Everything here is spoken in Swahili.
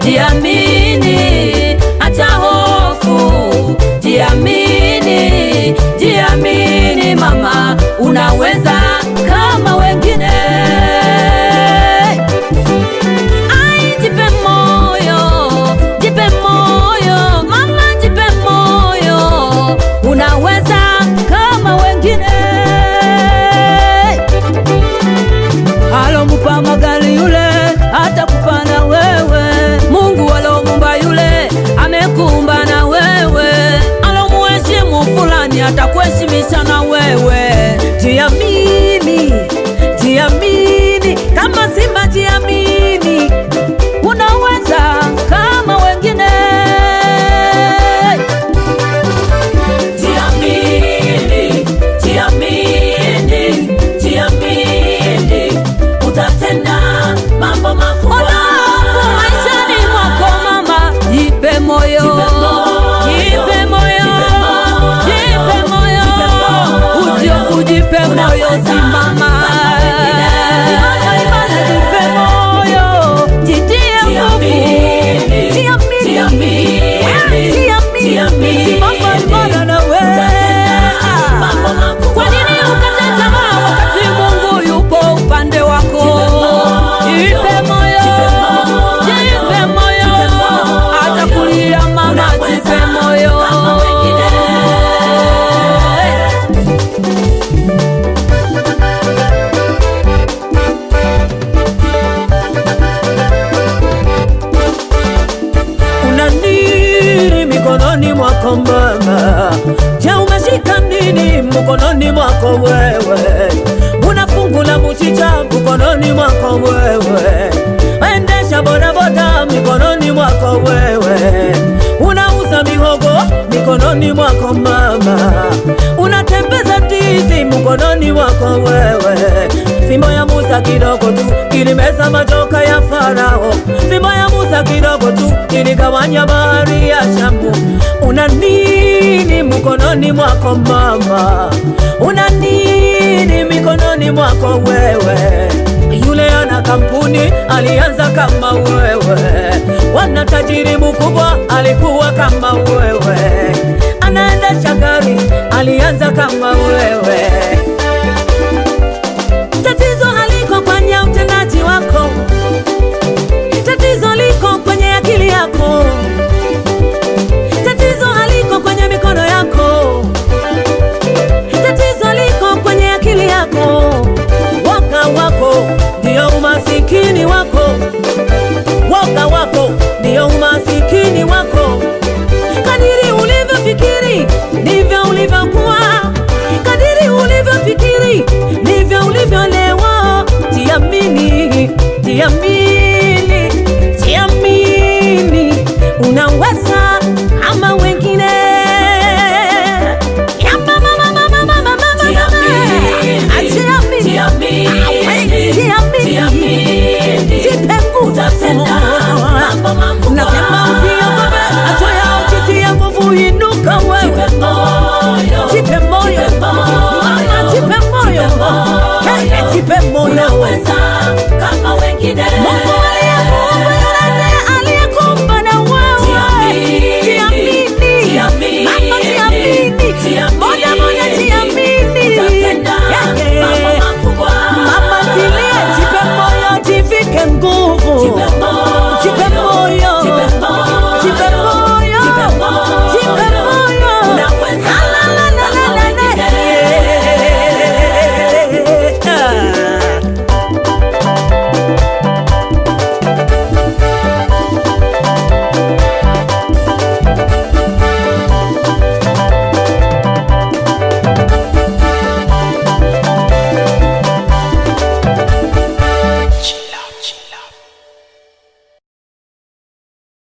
jiamini, acha hofu, jiamini, jiamini mama, unaweza kama wengine. Ai, jipe moyo, jipe moyo mama, jipe moyo, unaweza kama wengine. Alomupa magari yule hata kupana wewe, Mungu alomumba yule amekumba na wewe, alomuheshimu fulani atakuheshimisha na wewe. Jiamini, jiamini kama simba, jiamini, unaweza kama wengine. Jiamini, jiamini, jiamini, utatenda mambo makubwa. Alafu maishani mwako mama, jipe moyo, jipe moyo, jipe moyo, usiofu, jipe moyo, simama Simama imara, jipe moyo, jitie nguvu, Jiamini, jiamini, jiamini, jiamini, jiamini. simama imara na wewe. mambo makubwa. Kwa nini ukate tamaa wakati Mungu yupo upande wako? Jipe moyo, jipe moyo, hata kulia mama, jipe moyo. Kama wengine. una nini mikononi mwako mama? Je, umeshika nini mkononi mwako wewe? Una fungu la mchicha mkononi mwako wewe, endesha bodaboda mikononi mwako wewe, unauza mihogo mikononi mwako mama, unatembeza ndizi mkononi mwako wewe, fimbo ya Musa kidogo tu ilimeza majoka ya Farao, fimbo ya Musa kidogo tu iligawanya bahari ya Shamu. Una nini mkononi mwako mama? Una nini mikononi mwako wewe? Yule ana kampuni alianza kama wewe, wana tajiri mkubwa alikuwa kama wewe, anaendesha gari alianza kama wewe. Tatizo haliko kwenye utendaji wako, tatizo liko kwenye akili yako, tatizo haliko kwenye mikono yako, tatizo liko kwenye akili yako. Woga wako ndio umasikini wako, woga wako ndio umasikini wako. Kadiri ulivyofikiri ndivyo ulivyokuwa, kadiri ulivyofikiri ndivyo ulivyolewa. Jiamini, jiamini, jiamini, unaweza ama wengine. Ya mama, mama, mama, mama, mama, Jiamini, Ah, jiamini. jiamini, Ah, jiamini. jiamini. Jipe nguvu. Utatenda mambo makubwa. Nasema usiogope, hatua ya ukitia nguvu, inuka wewe. Jipe moyo, Jipe moyo, jipe moyo, mama, jipe moyo, jipe moyo. Hey, jipe moyo. unaweza kama wengine. Mungu